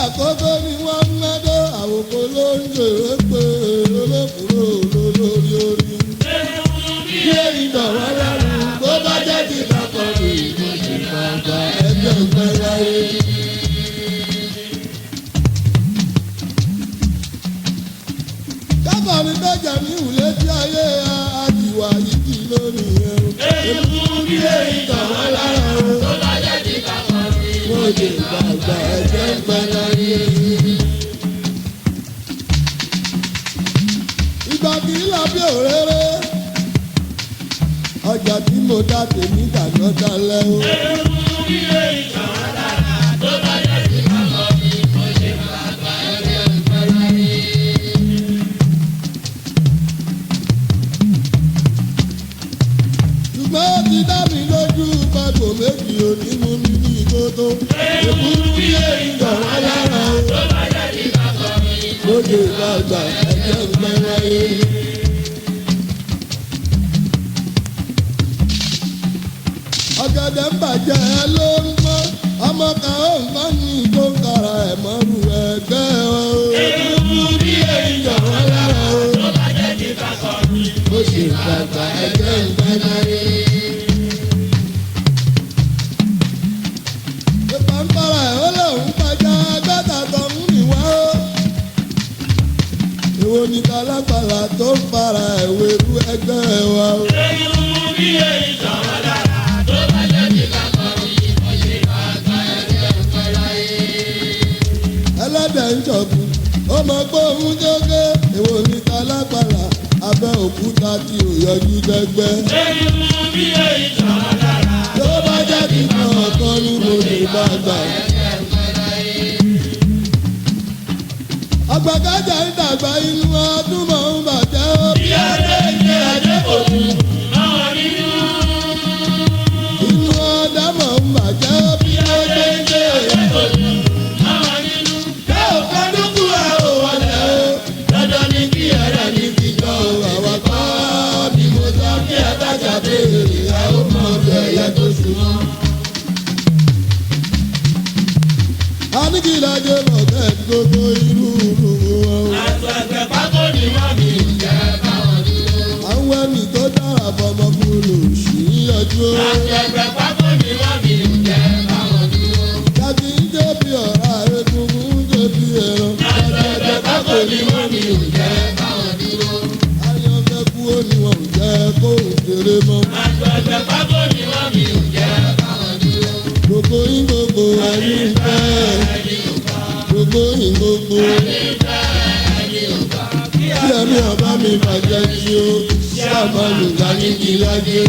àkókò ni wọ́n ń mẹ́dọ́ àwòkọ́ ló ń jèrè pé olókùúrò lólórí orí. bí èyí dọ̀wọ́ lẹ́nu tó bá jẹ́ ti dàpọ̀ ní ìdíje bàbá ẹgbẹ́ ìgbẹ́ láyé. kábọ̀ mi bẹ́jà ní ìwúlé tí ayé àdìwà yìí kì í lónìí ẹ̀rù. èmi bí èyí dọ̀wọ́ lára o. wọ́n lè gbàgbà ẹgbẹ́ ìgbẹ́ láyé. ìgbà kì í lọ bí òréré ọjà tí mo dá tèmi dàná dalẹ̀ o. ṣùgbọ́n ó ti dá mi lójú pàtó méjì òní mú mi ní ìkótó. èkúrú bí èyí dọ̀wọ́ lára o. lóde ìgbàgbà ẹgbẹ́ ìgbẹ́ láyé. ọ̀gẹ̀dẹ̀ ń bàjẹ́ ló ń mọ́ ọmọ kan ó ń bá ní tó ń kara ẹ̀ mọ́rù ẹgbẹ́ o. èkúrú bí èyí dọ̀wọ́ lára o. bó ṣe gbàgbà ẹgbẹ́ ìgbẹ́ láyé. ìpàǹpàrà ẹ̀ ó lóun pàjá agbátà tó ń rìn wá ó. èwo ni kálápàlà tó ń fara ẹ̀wé rú ẹgbẹ́ wa ó. ẹlẹ́dẹ̀ ń jọ̀bù ó mọ pé òun jókè èwo ni kálápàlà abẹ́ òkúta tí ò yọjú dẹ́gbẹ́. tó bá jẹ́ kí n kàn ọ̀kan ní mo lè bá gbà. àgbàkájà ń dàgbà inú ọdún mọ̀ ń bàjẹ́ ó. bí adé ṣe adé kò tún. inú ọdá mọ̀ ń bàjẹ́ ó. bí adé ṣe adé kò tún. Ṣé o fẹ́ dúkú ẹ̀ ò wọlé o? Dandan ni kí ẹ̀rẹ̀ ní fi jọ o. Àwa kọ́ ni mo sọ kí ẹ bá ṣàbẹ̀rẹ̀ ẹ̀ ó mọ ọbẹ̀ ẹ̀yẹ tó súnmọ́. A ní kí lajẹ mọ̀ bẹ́ẹ̀ ni gbogbo irú irú wọn o. Àwọn ẹni tó dára fọmọkùnrin òṣì ń yọjú o. Jáde ń jẹ́ bí ọ̀rá egungun ń jẹ́ bí ẹran. Àjẹjẹ kákò ní wọ́n mi ò jẹ́ báwọn dúró. Ayọ̀ fẹ́ kú ó ní wọn ò jẹ́ kó o kéré mọ́. Gbogbo yín gbogbo ẹni fẹ́. Gbogbo yín gbogbo. Tí ẹ̀mí ọba mi bàjẹ́ tí ó sábà lùgbà ní kí lájẹ́.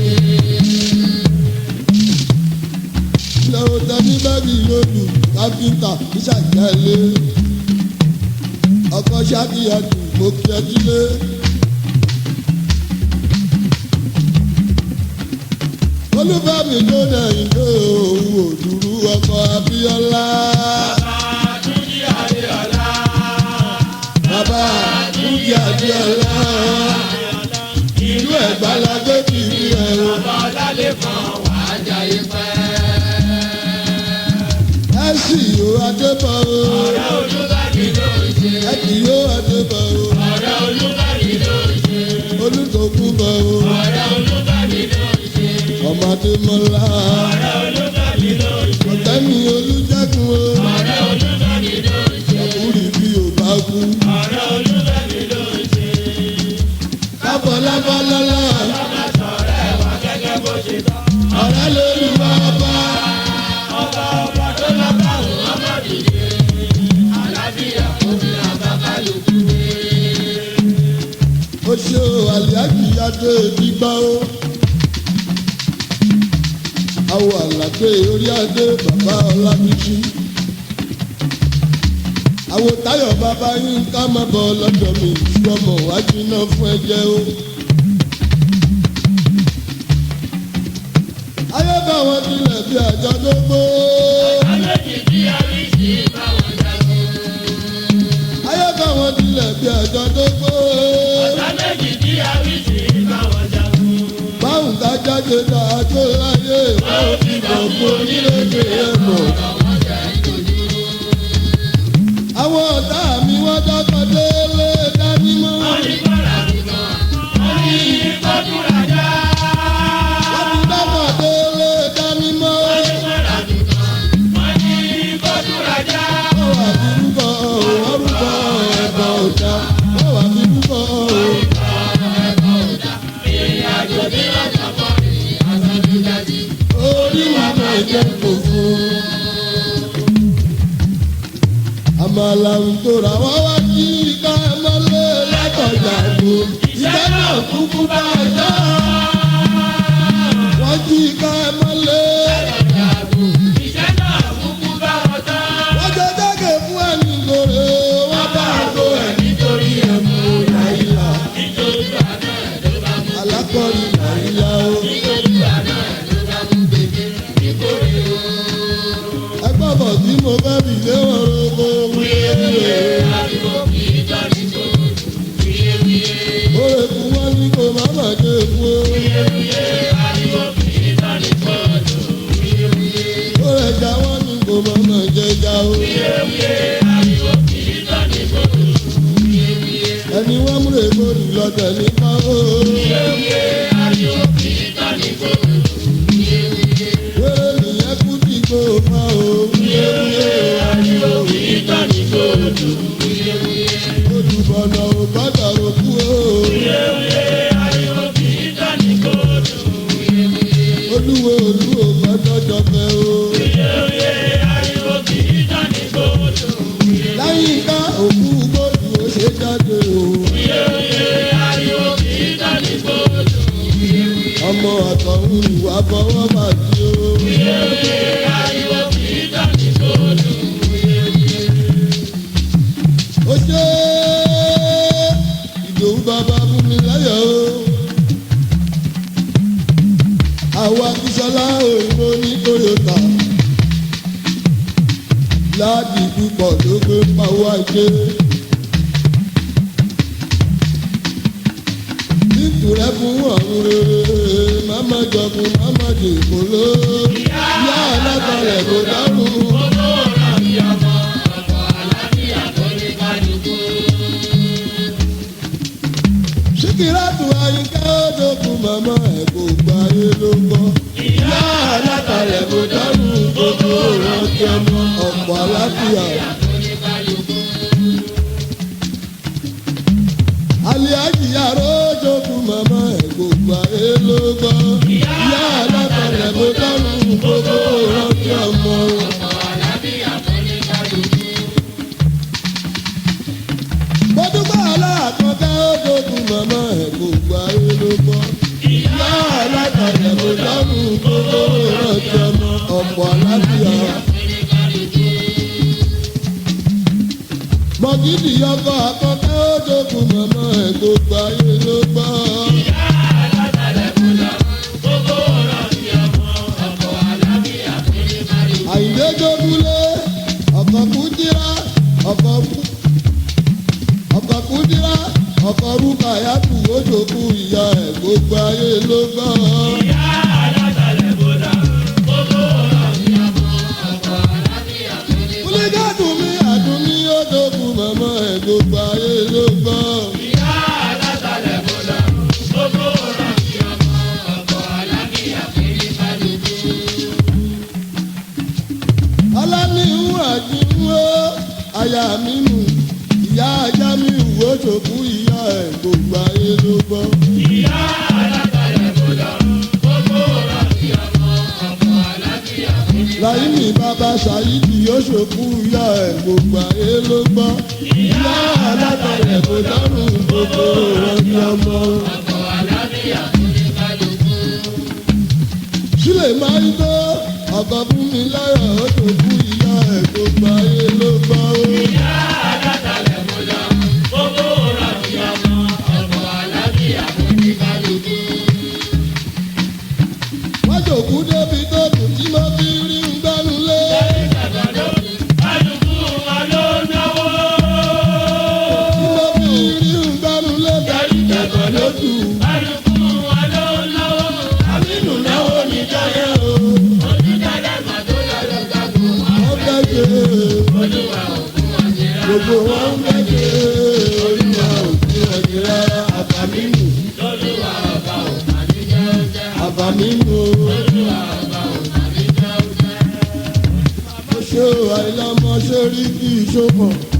lọ́wọ́ tẹ́bí bẹ́ẹ̀bì lòdù káfíńtà ìṣàjẹ́lé ọkọ̀ ṣáàkìyàtù mo kí ẹ sílé. olúfẹ́mi tó dẹ̀yìn tó òun òdùrú ọkọ̀ abíọ́lá. bàbá dúkìá abíọ́lá ìlú ẹ̀gbá la gbé kiri ẹ̀ o. ẹ sì yóò adébọ̀ o. ẹ kì yóò adébọ̀ o. olùdókùn bọ̀ o. ọmọdé mọ́lá. ọ̀tẹ́mi olùjẹ́kùn o. ọkùnrin bí o bá kú. kábọ̀ lábọ́lọ́lá. ọ̀rẹ́ lórí wa bá. ó ṣe o àlìájì adé gbígbá o. àwọ̀ àlàgbé orí adé bàbá ọlábísí. àwọ̀ táyọ̀ bàbá yín ká má bọ̀ lọ́dọ̀ mi ìṣọ́mọ̀ wájú náà fún ẹjẹ́ o. ayé bá wọn tilẹ̀ bí àjọ tó gbó. ayé bá wọn tilẹ̀ bí àjọ tó gbó. báwọn ká jáde dáadó láyé báwọn fi gbọ̀ngbò nílé ẹ̀ mọ̀. àwọn ọ̀tá mi wọ́n dọ́kọ̀ délé dání mọ́. wọ́n ti dọ́kọ̀ délé dání mọ́. wọ́n wà bí rúbọ wọ́n rúbọ ẹ̀bọ ọ̀dà wọ́n wà bí rúbọ. orí wa máa jẹ́ fòfò. àmàlà ń tora wọ́n wá kí ká mọ́lé látọ̀jà gbò. ìjẹ́ náà kúkú bá a jẹ́. wọ́n jí ká mọ́lé. wọ́n jẹ́ dẹ́gẹ̀ fún ẹni gòrè. wọ́n bá a go ẹ̀ nítorí ẹ̀mú nàìjíríà. alákọ̀ọ́rí nàìjíríà o. ẹgbẹ́ bọ̀ tí mo fẹ́ fi lé wọn rogo wíyéwíyé. Oye fún wọn ní kò má má dé fún o. Oye jà wọn ní kò má má jẹ jà o. Ẹni wọ́n múlẹ̀ gbòdì lọ́tẹ̀ nípa o. Wéré nìyẹn kú tí kò pa o. Olùbọ̀nà ò gbọ́dọ̀ òkú o. Olúwo olúwo gbọ́dọ̀ jọpẹ́ o. Láyìíká òkú gbòdù ó ṣe jáde o. Ọmọ àtọ̀hún ìwà fọwọ́ bàjẹ́ o. ó ṣe ìdòwú bàbá fún mi láyọ̀ o. àwa kìsọ́lá òyìnbó ní toyota láàdì púpọ̀ ló gbé pawó ajé. nítorí fún ọ̀run rere máma jọkun máma dìbò ló yá alágbálẹ̀ kò dárùn. síkírátù àyíká òdòkú màmá ẹ̀ kò gba ayé ló gbọ́. ìyá alátalẹ̀ kò dánú gbogbo rántí ọmọ ọ̀pọ̀ aláfíà. aliaji yàrá òjòkú màmá ẹ̀ kò gba ayé ló gbọ́. ìyá alátalẹ̀ kò dánú gbogbo rántí ọmọ. bọ́dúgbà aláàkọ́kẹ́ òjòkú màmá ẹ̀ kò gba ayé ló gbọ́. ìyá alátalẹ̀ kò dánú gbogbo rántí ọmọ ọ̀pọ̀ aláfíà. mọ̀gídì ọkọ̀ àkọ́kẹ́ òjòkú màmá ẹ̀ kò gba ayé ló gbọ́. àyìndé jókúlé ọkọ̀ kúndírá ọkọ̀ kú ọkọ̀ kúndírá ọkọ̀ rúkà yàtù òjòkú ìyá ẹ̀ gbogbo ayé ló gbọ́. kúlígàdù mi àdùnní òjòkú màmá ẹ̀ gbogbo ayé ló gbọ́. aláníhù àjíwó aya mi mú ìyá ajá mi wò òjòkú ìyá ẹ̀ gbogbo ayé ló gbọ́. Láyìmí bàbá Ṣàyídì yóò ṣòkú ìyá ẹ̀ gbogbo ayé ló gbọ́. Ìyá alábẹ̀rẹ̀ kò dárùn gbogbo ìrọ̀bí ọmọ. Sílẹ̀ máa ń tó ọkọ̀ fún mi láyọ̀ ó ṣòkú ìyá ẹ̀ gbogbo ayé ló gbọ́. Wọ́n ṣòkú débi tó kù tí mo fi rí ń gbẹ́nu lé. Tí mo fi rí ń gbẹ́nu lé bẹ̀rù kẹ̀kọ́ lójú. Àmínú náwó ní jáyé o. Wọ́n fẹ́ ṣe gbogbo wọn ń bẹ̀jẹ̀ olúwa òkú ọ̀dẹ̀ rárá àbámínú. àbámínú. ṣé àìlọ́mọ ṣe rí kí ìṣó mọ̀.